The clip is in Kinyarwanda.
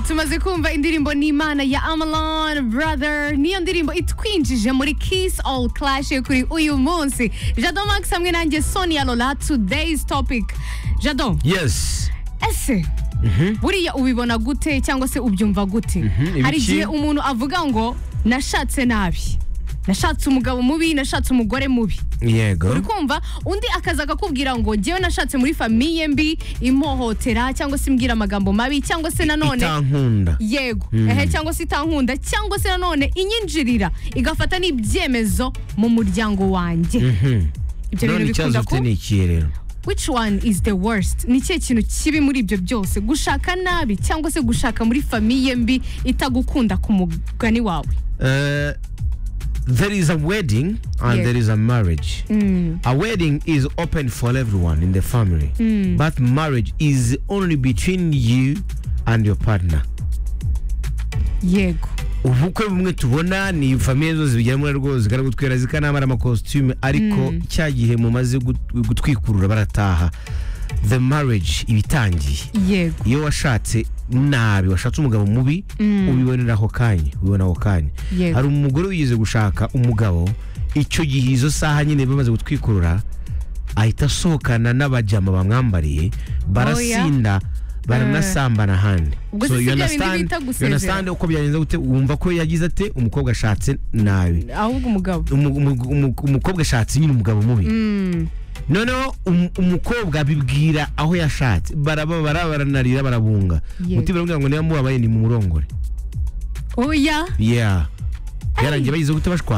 tumaze kumva indirimbo n'imana ya amalon brother niyo ndirimbo itwinjije muri kiss all clash kuri uyu munsi jado max hamwe nanjye sonia lola today's topic jado yes ese buriya ubibona gute cyangwa se ubyumva gute Mhm, hari ibiki? igihe umuntu avuga ngo nashatse nabi nashatse umugabo mubi nashatse umugore mubi yego uri kumva undi akaza akakubwira ngo ngewe nashatse muri famiye mbi impohotera cyangwa se imbwira amagambo mabi cyangwa se nanone itankunda yego ehe cyangwa se itankunda cyangwa se nanone inyinjirira igafata n'ibyemezo mu muryango wanjye ibyo none bintu ikibazo bikunda ufite ku ni ikihe rero which one is the worst ni ikihe kintu kibi muri ibyo byose gushaka nabi cyangwa se gushaka muri famiye mbi itagukunda ku mugani wawe Uh, there is a wedding and Yeah. there is a marriage. A wedding is open for everyone in the family, but marriage is only between you and your partner. yego ubukwe bumwe tubona ni famiye zo zibigeramo rwose zikanagutwera zikanambara amakositime ariko cya gihe mumaze gut- gutwikurura barataha the marriage iba itangiye yego iyo washatse nabi washatse umugabo mubi ubibonera ako kanya ubibona ako kanya Yego. hari umugore wigeze gushaka umugabo icyo gihe izo saha nyine bamaze gutwikurura ahita asohokana n'abajama bamwambariye barasinda baranasambana ahandi Ubwo se si you bya bindi understand- bita you gusezera? understand uko byagenze gute wumva ko yagize ate umukobwa ashatse nabi ahubwo umugabo umu- umu- umu- umukobwa ashatse nyine umugabo mubi noneho um- umukobwa abibwira aho yashatse barababara baranarira barabunga Yego. mutima uramubwira ngo niba mubabaye ni mumurongore oya yeah yarangiye bagize gute bashwanye